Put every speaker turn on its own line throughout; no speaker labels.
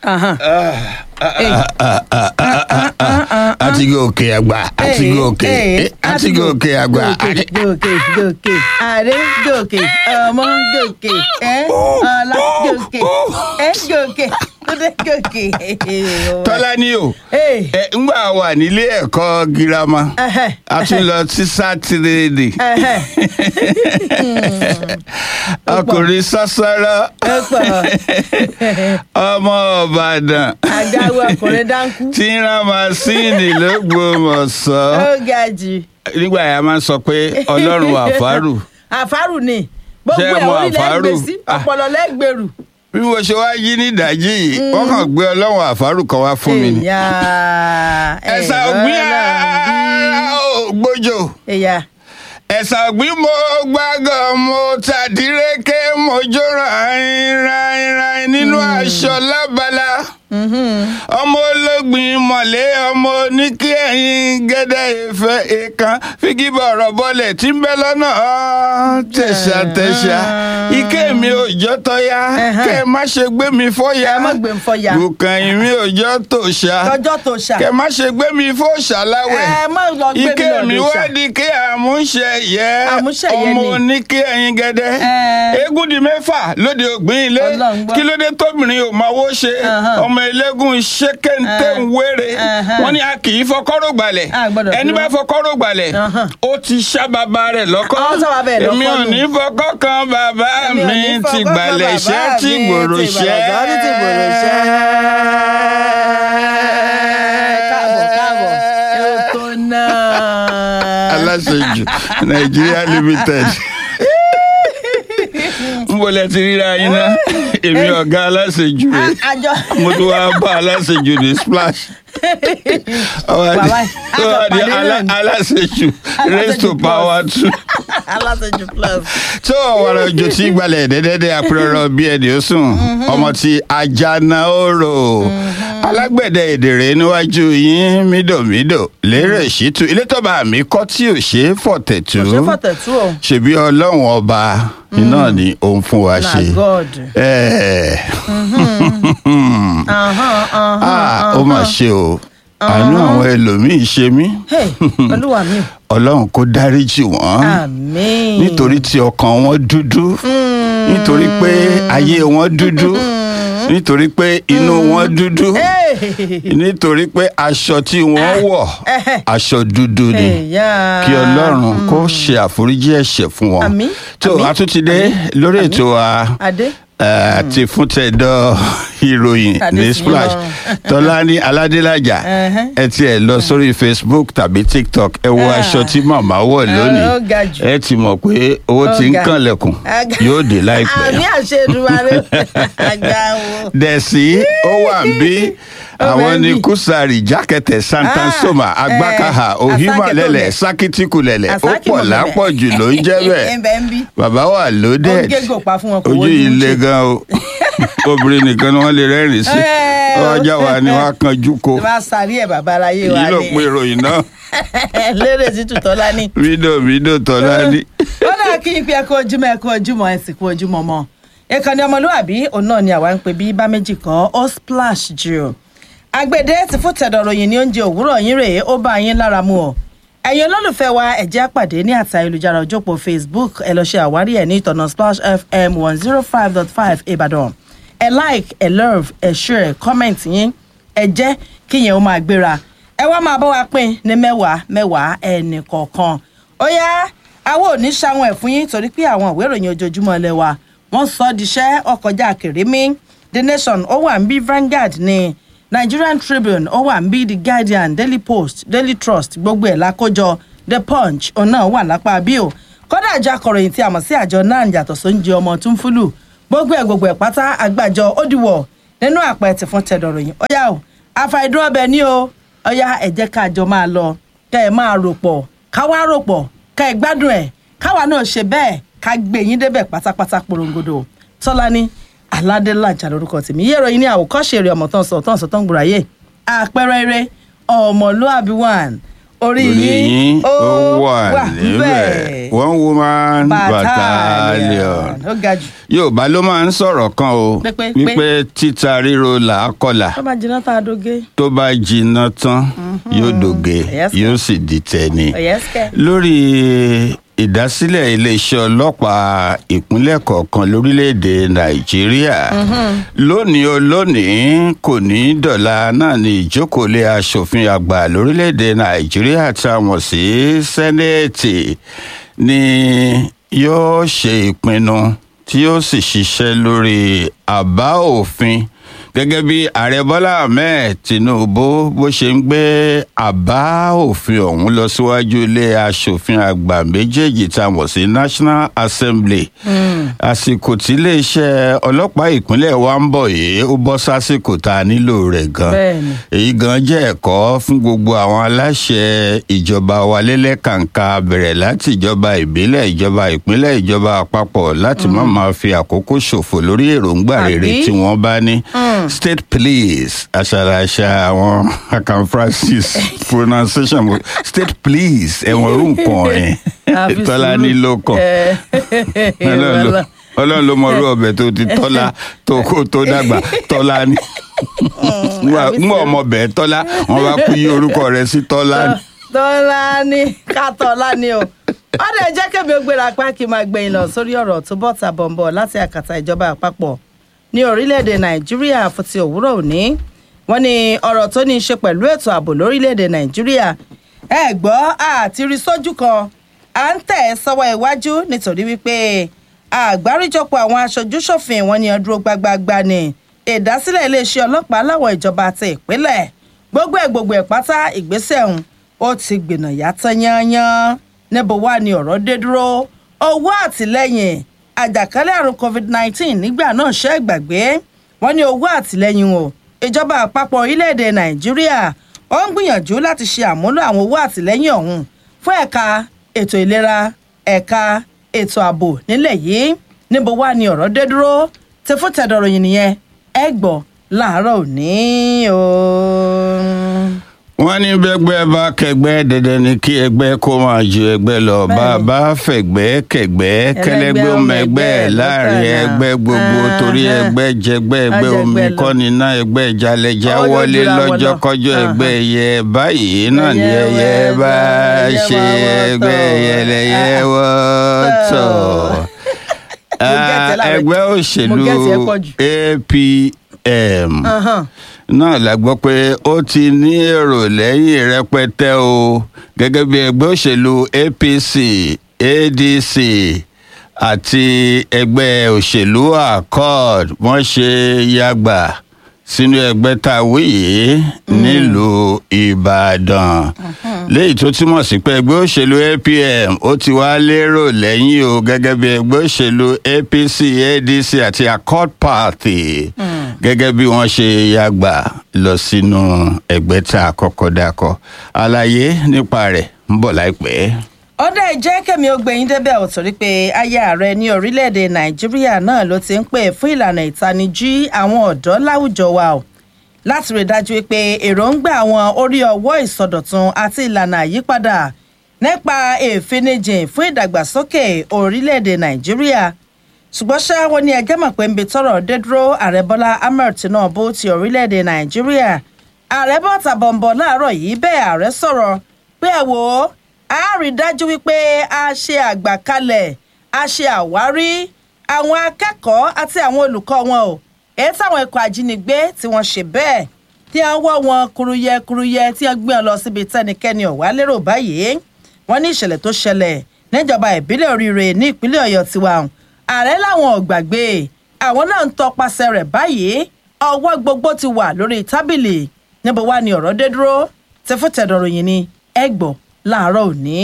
Ahan. Hey.
àti gòkè àgbà àti
Hey,
gòkè
hey,
eh, àti gòkè àgbà
gòkè gòkè gòkè àrẹ gòkè ọmọ gòkè ẹ ọlá gòkè ẹ gòkè kúndé gòkè.
tọ́lá ní o
Hey.
ẹ ńgbà wà nílé ẹ̀kọ́ girama
Ẹhẹ́,
a tún lọ sí sátidéèdè
ẹhẹ́.
ọkùnrin sásárá
ẹ pọ̀
ọmọ ọ̀bàdàn
àgáwó ọkùnrin dáńkú
tí ń ra masíìnì lÓgbómọ̀ṣọ́
ó ga jù.
nígbà yà máa ń sọ pé ọlọ́run àfárù
àfárù ni
Ṣé
gbogbo
ẹ
ẹ̀
mọ
orílẹ̀
àfárù?
gbèsè
Ah.
ọpọlọ lẹ́gbẹ̀rù.
bí mo ṣe wá yí ní ìdájí yìí wọ́n kàn gbé ọlọ́run àfárù kan wá fún mi ni
Ẹ̀yà
ẹ̀sà ògbín ògbójò
ẹ̀yà
ẹ̀sà ògbín mo gbàgàn mo tàdíreke mo jó rain rain rain nínú aṣọ lábala ọmọ ológbìn mọ̀lẹ́ ọmọ oníkí ẹ̀yìn gẹ́dẹ́ ìfẹ́ ìkan fígíbọ̀ ọ̀rọ̀ bọ́lẹ̀ tí ń bẹ lọ́nà ọ́ tẹ̀sà tẹ̀sà ike mi ò jọ́ tọ́ya
Ẹ̀hẹ́n.
kẹ́ ẹ má ṣe gbé mi fọ́ya
ẹ má gbé ń fọyà
bùkàn mi ò jọ́ tòṣà
lọ́jọ́ tó ṣà
kẹ́ ẹ má ṣe gbé mi fóṣà láwẹ̀
ẹ má lọ gbé mi
ike
lọ
mi
lè
wá
ṣà.
di kí àmúṣe yẹ
Àmúṣẹ̀yẹ
ọmọ
ni.
oníkí ẹyin gẹdẹ
Ẹ.
eégún di mẹ́fà lóde ògbìn ilé
Ọlọ́run gbọ́.
kí ló dé tóbìnrin ò máa wó ṣe
Ahan.
ọmọ eléégún ṣékéńté ń wéré
Ahan.
wọn ni a kì í fọkọ́rọ̀ gbalẹ̀
A gbọ́dọ̀
ẹni
fi
bá
wọ́n.
fọkọ́rọ̀ gbalẹ̀
Ahan.
ó ti ṣá bàbá rẹ̀ lọ́kọ́
Ó ṣá bàbá ẹ̀ lọ́kọ́
èmi ò
nù.
ní fọkọ́ kan bàbá
Èmi ò
mi
ní
ti
fọkọ́ kan
gbalẹ̀
bàbá
ṣẹ́ tí
mi,
gbòòrò
ti
ṣẹ́
gbàlẹ̀ ṣẹ́, tí gbòòrò ṣẹ́. káàbọ̀ káàbọ̀ èrò tó náà.
aláṣejù Nigeria limited n bọ̀lẹ̀ ti ríra yín ná èmi ọ̀gá aláṣejù rẹ̀
àjọ
mo tún wá bá aláṣejù ní splash Ọwọ́
Bàbá,
di- ọwọ́ di
àjọpàdé náà
alá-
ni.
aláṣejù raise to
Aláṣejù
power two
aláṣejù plus.
tó ọ̀wọ́rọ̀ òjò tí gbalẹ̀ dẹ́dẹ́dẹ́ apẹ̀rọ̀ bí ẹni ó sùn ọmọ tí ajana oró alágbẹ̀dẹ èdèrè níwájú yín mídòmídò lérè ṣìtú ilé tọ́ba mi kọ́ tí ò ṣe é fọ̀tẹ̀tù
kò ṣe fọ̀tẹ̀ tú o.
ṣebí ọlọ́run ọba iná ni òun fún wa
na
ṣe.
god.
Ẹ̀,
Ahán, ahán,
ah, ó
ahán.
mà ṣe o àánú àwọn ẹlòmíín ṣe mí
Hey, olúwa mi
ọlọ́run kó dáríjì wọ́n
àmín.
nítorí tí ọkàn wọn dúdú nítorí pé ayé wọn dúdú nítorí pé inú wọn dúdú
Hey.
nítorí pé aṣọ tí wọ́n wọ̀
Eh.
aṣọ dúdú ni
Ẹ̀yà.
kí ọlọ́run kó ṣe àforíjì ẹ̀ṣẹ̀ fún wọn
Àmín,
tó
àmín,
a tún ti dé lórí ètò wa
Adé.
àti fún tẹ̀dọ̀ ìròyìn
Adé
ní
sí
splash
lọ́rùn.
tọ́lání aládélájà
Ẹ̀hẹ́n.
ẹ tiẹ̀ lọ sórí facebook tàbí tiktok ẹ wo
Ah.
aṣọ tí màmá wọ̀ lónìí
ó ga jù.
ẹ ti mọ̀ pé owó
Ó
ti ń
ga.
kànlẹ̀kùn
Aga-
yóò dé láìpẹ́
àmì àṣẹ Èdùmàrè àgbà wo.
dẹ̀sí ó wà ń bí
Ó
àwọn
wà ń
ní
bí.
kùsàrì jákẹ́tẹ̀ santansoma
Ah,
agbákaha
eh,
ohimalẹ̀lẹ̀
Asákìtòlẹ̀.
sakitikulẹ̀lẹ̀ ó
Àsákì
pọ̀
mọ̀mọ́lẹ̀.
lápọ̀jù ló ń jẹ́ bẹ́ẹ̀
ẹ̀ńbẹ̀ ń bí.
bàbá wà
ó
loaded
gégò pa fún wọn kò
ojú
wọ́n ní
ilé
ṣe.
gan o obìnrin nìkan ni wọ́n lè rẹ́rìn sí
Eh,
ọjà wa ni wọ́n á kanjú ko
tí wọ́n sáré ẹ̀ bàbá aláyé wa
èyí ló
ni.
pe ìròyìn náà
lérè sí tùtọ́lá ní.
fídíò fídíò tọ́lá ní.
ó dáa kí n pe ẹkọ ojúmọ́ ẹkọ ojúmọ́ ẹ sì kú ojúmọ́ mọ́ ìkànnì ọmọlúwàbí òun náà ni àwa ń pè bí bá méjì kan ó splash jù agbede ti fún tẹ̀dọ̀ròyìn ní oúnjẹ òwúrọ̀ yín rèé ó bá yín lára mu ọ́ ẹ̀yin olólùfẹ́ wa ẹ jẹ́ á pàdé ní àti ayélujára òjòpó facebook ẹ lọ ṣe àwárí ẹ̀ ní ìtọ̀nà splash fm one zero five dot five ìbàdàn ẹ like ẹ love ẹ share comment yín ẹ jẹ́ kí yẹn ó máa gbéra ẹ wá máa bá wa pín ní mẹ́wàá mẹ́wàá ẹnì kọ̀ọ̀kan ó yá àwọn ò ní ṣàwọn ẹ̀ fún yín torí pé àwọn ìwé ìròyìn ojoojúmọ́ ilé wa wọ́n sọ ọ́ diṣẹ́ ọkọjá kèrémí the nation ó wà ń bí Vanguard ní Nigerian Tribune ó wà ń bí the Guardian Daily Post Daily Trust gbogbo ẹ̀ lákójọ the Punch òun náà wà lápá bí o kódà àjọ akọ̀ròyìn tí a mọ̀ sí àjọ náà yàtọ̀ sóúnjẹ ọmọ tó ń fúlù gbogbo ẹ̀ gbogbo ẹ̀ pátá àgbàjọ ó dìwọ̀ nínú àpẹẹtì fún tẹ̀dọ̀ròyìn ó yá o àfàìdúró ọbẹ̀ ní o ó yá ẹ jẹ́ ká jọ máa lọ kẹ́ ẹ máa rò pọ̀ ká wá rò pọ̀ ká ẹ gbádùn ẹ̀ káwa náà ṣe bẹ́ẹ̀ ká gbé yín débẹ̀ pátápátá porongodo tọ́lání aládélájà lórúkọ tèmi yẹ́rọ yín ní àwòkọ́ṣe eré ọmọ tán sọ tán sọ tán gbòòràyè àpẹẹrẹ eré ọmọlúàbí one Orí yín ó wà níbẹ̀.
one woman battalion
ó ga jù.
yorùbá ló máa ń sọ̀rọ̀ kan o
Pé, pé,
wípé títa ríro là á kọlà
tó bá jiná tá a doge.
tó bá jiná tán yóò dòge
Yes,
yóò sì di tẹni
ọ̀yẹ́sìkẹ́.
lórí ìdásílẹ̀ iléeṣẹ́ ọlọ́pàá ìpínlẹ̀ kọ̀ọ̀kan lórílẹ̀‐èdè nàìjíríà lónìí o lónìí kò ní dọ̀la náà ní ìjókòólé asòfin àgbà lórílẹ̀‐èdè nàìjíríà tá a mọ̀ sí sẹ́nẹ́ẹ̀tì ni yóò ṣe ìpinnu tí yóò sì ṣiṣẹ́ lórí àbá òfin gẹ́gẹ́ bí ààrẹ bọ́lá ahmed tinubu bó ṣe ń gbé àbá òfin ọ̀hún lọ síwájú ilé asòfin àgbà méjèèjì tá a mọ̀ sí national assembly àsìkò tí iléeṣẹ́ ọlọ́pàá ìpínlẹ̀ wa ń bọ̀ yìí ó bọ́ sásìkò tá a nílò rẹ̀ gan
Bẹ́ẹ̀ni.
èyí gan jẹ́ ẹ̀kọ́ fún gbogbo àwọn aláṣẹ ìjọba wa lẹ́lẹ́kàǹkà bẹ̀rẹ̀ láti ìjọba ìbílẹ̀ ìjọba ìpínlẹ̀ ìjọba àpapọ̀ láti má máa fi àkókò ṣòfò lórí èròǹgbà rere
Àbí?
tí wọ́n bá ní state police àṣàlàṣà àwọn akan francis pronunciation mo- state police ẹ̀wọ̀n rú nǹkan ẹ̀
Àfi
tọ́lá
sùúrù.
ní lókàn
Ẹ,
Ọlọ́run ló-
wàhálà.
ọlọ́run ló mọ irú ọbẹ̀ tó ti tọ́lá tó kó tó dàgbà tọ́lá ní
àfi
ń ọmọ bẹ́ẹ̀ tọ́lá wọn bá kú yí orúkọ rẹ̀ sí tọ́lá ní.
tọ́lá ní kátọ́lá ní o wọ́n dẹ̀ jẹ́ kébí ó gbéra pa kí n máa gbẹ̀yìn lọ sórí ọ̀rọ̀ tó bọ́ ta bọ̀m̀bọ̀ láti àkàtà ìjọba àpapọ̀ ní orílẹ̀-èdè nàìjíríà fún ti òwúrọ̀ òní wọ́n ní ọ̀rọ̀ tó ní í ṣe pẹ̀lú ètò ààbò lórílẹ̀-èdè nàìjíríà ẹ gbọ́ àti rí sójú kan à ń tẹ̀ sọ́wọ́ iwájú nítorí wípé àgbáríjọpọ̀ àwọn aṣojú-ṣòfin wọn ni ó dúró gbágbáágbá ni ìdásílẹ̀ iléeṣẹ́ ọlọ́pàá láwọn ìjọba àti ìpínlẹ̀ gbogbo ẹ̀ gbogbo ẹ̀ pátá ìgbésẹ̀ ọ̀hún ó ti gbìnà yàtọ̀ yányán níbo wá ni ọ̀rọ̀ dé dúró owó àtìlẹ́yìn àjàkálẹ̀ àrùn covid-19 nígbà náà ṣe é gbàgbé wọ́n ní owó àtìlẹ́yìn o ìjọba àpapọ̀ orílẹ̀-èdè nàìjíríà ó ń gbìyànjú láti ṣe àmúlò àwọn owó àtìlẹ́yìn ọ̀hún fún ẹ̀ka ètò ìlera ẹ̀ka ètò ààbò nílẹ̀ yìí níbo wá ni ọ̀rọ̀ dé dúró ti fún tẹ̀dọ̀rọ̀yìn nìyẹn ẹ gbọ́ láàárọ̀ òní o.
wọ́n ní bẹ́gbẹ́ bá kẹgbẹ́ dandan ni kí ẹgbẹ́ kó máa ju ẹgbẹ́ lọ bá a bá fẹ̀gbẹ́ kẹgbẹ́ kẹlẹ́gbẹ́ ọmọ ẹgbẹ́ ẹ̀ láàrin ẹgbẹ́ gbogbo torí ẹgbẹ́ jẹgbẹ́ ẹgbẹ́ omi kọ́ni náà ẹgbẹ́ jalẹ̀já
Ọwọ́
wọlé
lójúra wọn
lọ́jọ́
lọ.
kọjọ́
Aha.
ẹgbẹ́ yẹ báyìí náà ni
Ẹyẹ
ẹyẹ
wẹ́
bá
ẹyẹ
ṣe
máa wọ́
ẹgbẹ́
tọ̀.
yẹlẹyẹ
Ah.
wọ́tọ̀
Mo gẹ̀tẹ̀ láàárọ̀.
ẹgbẹ́
Mo
òṣèlú
gẹ̀tẹ̀ ẹ pọ̀ jù.
apm
Ahan.
náà la gbọ́ pé ó ti ní èrò lẹ́yìn rẹpẹtẹ o gẹ́gẹ́ bí ẹgbẹ́ òṣèlú apc adc àti ẹgbẹ́ òṣèlú accord wọ́n ṣe yàgbà sínú ẹgbẹ́ tá a wí yìí nílùú ìbàdàn léyìí tó túmọ̀ sí pé ẹgbẹ́ òṣèlú apm ó ti wá lérò lẹ́yìn o gẹ́gẹ́ bí ẹgbẹ́ òṣèlú apc adc àti accord party gẹ́gẹ́ bí wọ́n ṣe yàgbà lọ sínú ẹgbẹ́ tá a kọ́kọ́ dákọ̀ àlàyé nípa rẹ̀ ń bọ̀ láìpẹ́.
ọ̀dà ìjẹ́ kẹ́mi ògbẹ́yìn débẹ̀ ò torí pé aya ààrẹ ní orílẹ̀-èdè nàìjíríà náà ló ti ń pè fún ìlànà ìtanijí àwọn ọ̀dọ́ láwùjọ wa o láti rí i dájú pé èròǹgbà àwọn orí ọwọ́ ìsọdọ̀tun àti ìlànà àyípadà nípa èfinijìn fún ìdàgbàsókè orílẹ̀-èdè nàìjíríà ṣùgbọ́n ṣá wọn ní ẹjẹ́ mọ̀ pé ń bi tọrọ dé dúró ààrẹ bọ́lá ahmed tinubu ti orílẹ̀-èdè nàìjíríà ààrẹ bọ́ta bọ̀m̀bọ̀ láàárọ̀ yìí bẹ́ẹ̀ ààrẹ sọ̀rọ̀ pé ẹ wò ó a rí i dájú wípé a ṣe àgbàkalẹ̀ a ṣe àwárí àwọn akẹ́kọ̀ọ́ àti àwọn olùkọ́ wọn o èyí táwọn ikọ̀ ajínigbé tí wọ́n ṣe bẹ́ẹ̀ tí wọ́n wọ́ wọn kuruyẹ kuruyẹ tí wọ́n gbé wọn lọ síbi tẹ́nikẹ́ni ọ̀wá lérò báyìí wọ́n ní ìṣẹ̀lẹ̀ tó ṣẹlẹ̀ níjọba ìbílẹ̀ oríire ní ìpínlẹ̀ ọ̀yọ́ tiwa ààrẹ làwọn ò gbàgbé àwọn náà ń tọpasẹ̀ rẹ̀ báyìí ọwọ́ gbogbo ti wà lórí tábìlì níbo wá ni ọ̀rọ̀ dé dúró ti fún tẹ̀dọ̀ròyìn ni ẹ gbọ́ láàárọ̀ òní.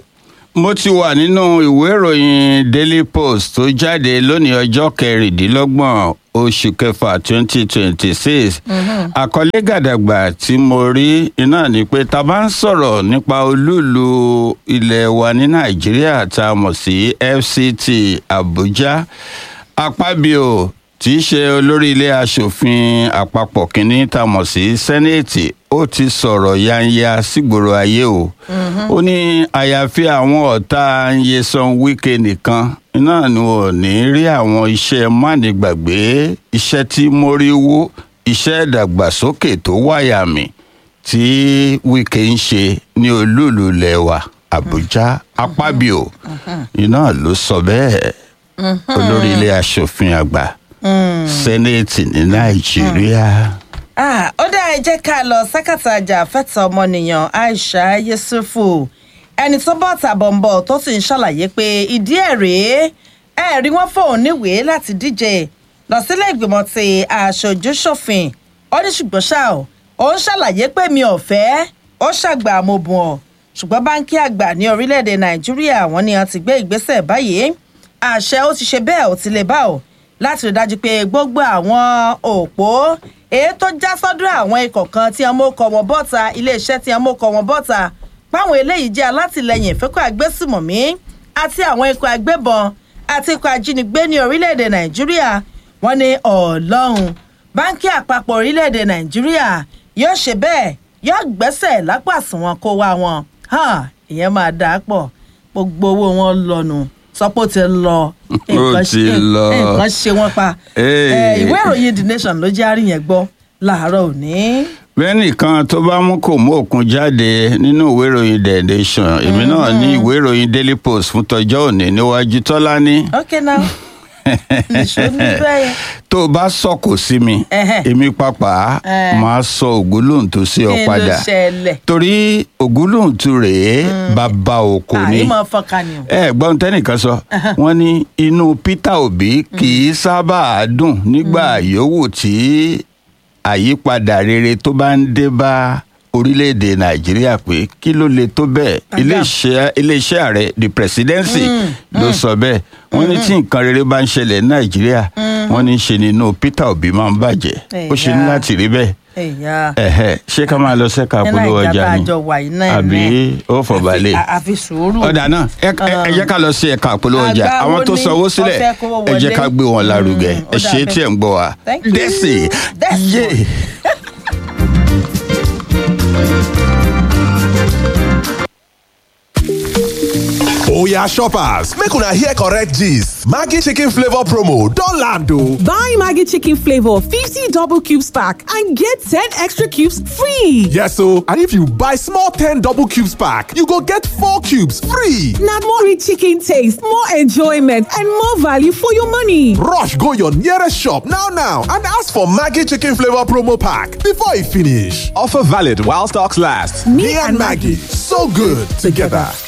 mo ti wà nínú ìwé ìròyìn daily post tó jáde lónìí ọjọ́ kẹrìndínlọ́gbọ̀n oṣù kẹfà twenty twenty six àkọlé gàdàgbà tí mo rí iná ni pé ta bá ń sọ̀rọ̀ nípa olúùlú ilẹ̀ wa ní nàìjíríà tá a mọ̀ sí fct abuja apábíò tí í ṣe olórí ilé asòfin àpapọ̀ kínní tá a mọ̀ sí sẹ́nẹ̀tì ó ti sọ̀rọ̀ yanya sígboro ayé o ó ní àyàfi àwọn ọ̀tá Nyesom Wike nìkan náà ni ò ní rí àwọn iṣẹ́ mánigbàgbé iṣẹ́ tí mórí wó iṣẹ́ ìdàgbàsókè tó wáyàmì tí Wike ń ṣe ní olúùlú lẹ́wà Àbújá Akpabio iná ló sọ bẹ́ẹ̀ olórí ilé aṣòfin àgbà sẹ́nẹ̀tì ní Nàìjíríà.
Ah, ó dá ẹ jẹ́ ká lọ sákàtà àjàfẹ́tọ̀ ọmọnìyàn Aisha Yesufu ẹni tó bọ́ tàbọ̀nbọ̀ tó sì ń ṣàlàyé pé ìdí ẹ̀ rèé ẹ̀ rí wọ́n fóun níwèé láti díje lọ sílé ìgbìmọ̀ ti aṣojú-ṣòfin ó ní ṣùgbọ́n ṣá o ó ń ṣàlàyé pé mi ò fẹ́ ó ṣàgbà mo bùn ọ́ ṣùgbọ́n báńkì àgbà ní orílẹ̀-èdè Nàìjíríà wọ́n ní wọ́n ti gbé ìgbésẹ̀ báyìí àṣẹ ó ti ṣe bẹ́ẹ̀ ó ti lè bá o láti rí dájú pé gbogbo àwọn òpó èyí tó já sọ́dọ̀ àwọn ikọ̀ kan tí wọ́n mú kọ wọn bọ́ta iléeṣẹ́ tí wọ́n mú kọ wọn bọ́ta páwọn eléyìí jẹ́ alátìlẹyìn ìfẹ́kọ̀ agbésùmọ̀mí àti àwọn ikọ̀ agbébọn àti ikọ̀ ajínigbé ní orílẹ̀-èdè nàìjíríà wọ́n ní ọlọ́run báńkì àpapọ̀ orílẹ̀-èdè nàìjíríà yóò ṣe bẹ́ẹ̀ yóò gbẹ́sẹ̀ lápò àsùnwọ̀n kó wá wọn ìyẹn máa dà á pọ̀ gbogbo owó wọn lọ́nu sọpọ ti lọ
Ó ti lọ.
nǹkan ṣe wọn pa
Hey.
Eh, ìwé ìròyìn the nation ló jẹ́ àárín yẹn gbọ́ láàárọ̀ òní.
bẹ́ẹ̀ nìkan tó bá mú kò mú òkun jáde nínú ìwé ìròyìn the nation èmi náà ní ìwé ìròyìn daily post fún tọjọ́ òní níwájú tọ́lání
ok now nìṣó ní bẹ́ẹ̀
tó o bá sọ̀kò sí mi
Ẹhẹ́.
èmi pàápàá
Eh.
máa sọ ògúnlóhùn tó sí ọ
kí ló
padà
ṣẹlẹ̀
torí ògúnlóhùn tu rèé bàbá òkò ni
àyè máa fọkàn ni o.
ẹ gbọ́n tẹ́nìkan sọ wọ́n ní inú Peter Obi kì í sábà dùn nígbà yòówù tí àyípadà rere tó bá ń dé bá orílẹ̀-èdè Nàìjíríà pé kí ló le tó bẹ́ẹ̀
Padà.
iléeṣẹ́ iléeṣẹ́ ààrẹ the presidency ló sọ bẹ́ẹ̀ wọ́n ní tí nǹkan rere bá ń ṣẹlẹ̀ ní Nàìjíríà wọ́n ní ṣe ni inú Peter Obi máa ń bàjẹ́ ó ṣe ní
Ẹ̀yà.
láti rí bẹ́ẹ̀
ẹ̀yà
ẹ̀hẹ́ ṣé ká máa lọ sẹ́ka
nínú
polówó
ìjà
ọjà
tá a
ni
jọ wà yìí náà
àbí ó fọ̀bálẹ̀
àfi- àfi sùúrù.
ọ̀dà náà ẹ ẹ- ẹ jẹ́ ká lọ sí ẹ̀ka àpolówó ọjà
Àgbà
àwọn
wo
tó
ni
sanwó sílẹ̀
ọfẹ́ kówó
ẹ jẹ́
wọlé?
ká gbé wọn lárugẹ
Mm, ó
ẹ
dà
ṣe
bẹ́ẹ̀.
tí ẹ̀ ń gbọ́ wa
Thank you.
dẹ́sì
Dẹ́sì.
yé.
Oya shoppers, make una hear correct gist. Maggi chicken flavor promo don land o.
Buy Maggie Chicken Flavor 50 double cubes pack and get 10 extra cubes free.
Yes o, and if you buy small 10 double cubes pack, you go get 4 cubes free.
Now more rich chicken taste, more enjoyment, and more value for your money.
Rush go your nearest shop now now and ask for Maggi chicken flavor promo pack before e finish. Offer valid while stocks last. Me and Maggie, so good together.